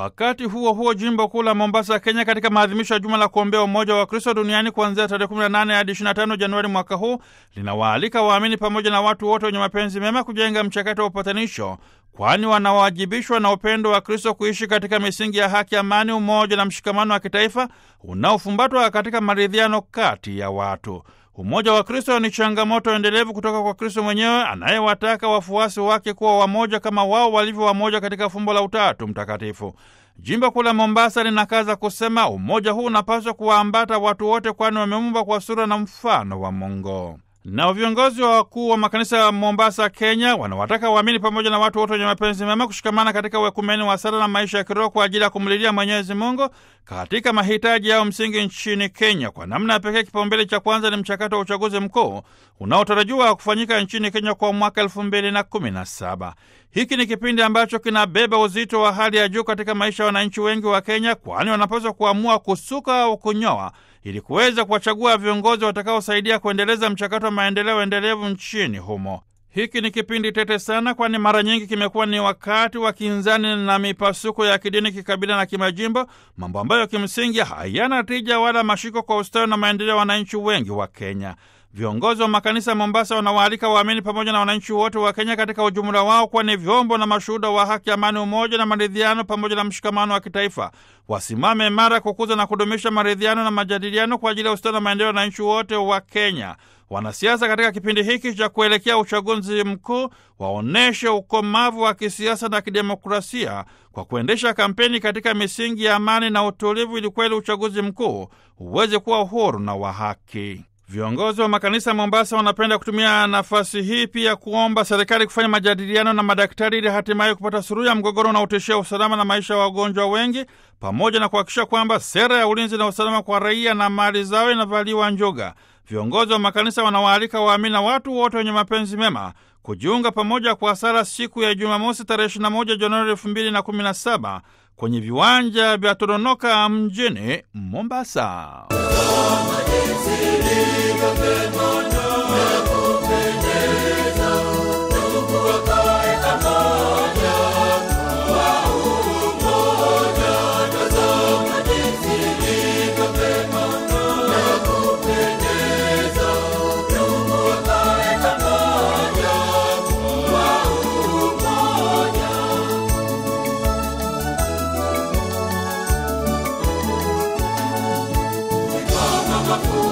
Wakati huo huo, jimbo kuu la Mombasa, Kenya, katika maadhimisho ya juma la kuombea umoja wa Kristo duniani kuanzia tarehe 18 hadi 25 Januari mwaka huu linawaalika waamini pamoja na watu wote wenye mapenzi mema kujenga mchakato wa upatanisho, kwani wanawajibishwa na upendo wa Kristo kuishi katika misingi ya haki, amani, umoja na mshikamano wa kitaifa unaofumbatwa katika maridhiano kati ya watu. Umoja wa Kristo ni changamoto endelevu kutoka kwa Kristo mwenyewe anayewataka wafuasi wake kuwa wamoja kama wao walivyo wamoja katika fumbo la Utatu Mtakatifu. Jimbo kuu la Mombasa linakaza kusema umoja huu unapaswa kuwaambata watu wote, kwani wameumbwa kwa sura na mfano wa Mungu. Nao viongozi wa wakuu wa makanisa ya Mombasa, Kenya, wanawataka waamini pamoja na watu wote wenye mapenzi mema kushikamana katika uekumeni wa sala na maisha ya kiroho kwa ajili ya kumlilia Mwenyezi Mungu katika mahitaji yao msingi nchini Kenya. Kwa namna ya pekee, kipaumbele cha kwanza ni mchakato wa uchaguzi mkuu unaotarajiwa kufanyika nchini Kenya kwa mwaka elfu mbili na kumi na saba. Hiki ni kipindi ambacho kinabeba uzito wa hali ya juu katika maisha ya wananchi wengi wa Kenya, kwani wanapaswa kuamua kusuka au kunyoa ili kuweza kuwachagua viongozi watakaosaidia kuendeleza mchakato wa maendeleo endelevu nchini humo. Hiki ni kipindi tete sana, kwani mara nyingi kimekuwa ni wakati wa kinzani na mipasuko ya kidini, kikabila na kimajimbo, mambo ambayo kimsingi hayana tija wala mashiko kwa ustawi na maendeleo ya wananchi wengi wa Kenya. Viongozi wa makanisa ya Mombasa wanawaalika waamini pamoja na wananchi wote wa Kenya katika ujumla wao kuwa ni vyombo na mashuhuda wa haki, amani, umoja na maridhiano pamoja na mshikamano wa kitaifa. Wasimame imara kukuza na kudumisha maridhiano na majadiliano kwa ajili ya ustawi na maendeleo ya wananchi wote wa Kenya. Wanasiasa katika kipindi hiki cha kuelekea uchaguzi mkuu waonyeshe ukomavu wa kisiasa na kidemokrasia kwa kuendesha kampeni katika misingi ya amani na utulivu, ili kweli uchaguzi mkuu uweze kuwa uhuru na wa haki. Viongozi wa makanisa Mombasa wanapenda kutumia nafasi hii pia kuomba serikali kufanya majadiliano na madaktari ili hatimaye kupata suluhu ya mgogoro unaotishia usalama na maisha ya wagonjwa wengi, pamoja na kuhakikisha kwamba sera ya ulinzi na usalama kwa raia na mali zao inavaliwa njuga. Viongozi wa makanisa wanawaalika waamini na watu wote wenye mapenzi mema kujiunga pamoja kwa sala siku ya Jumamosi tarehe 21 Januari 2017 kwenye viwanja vya Tononoka mjini Mombasa. Mama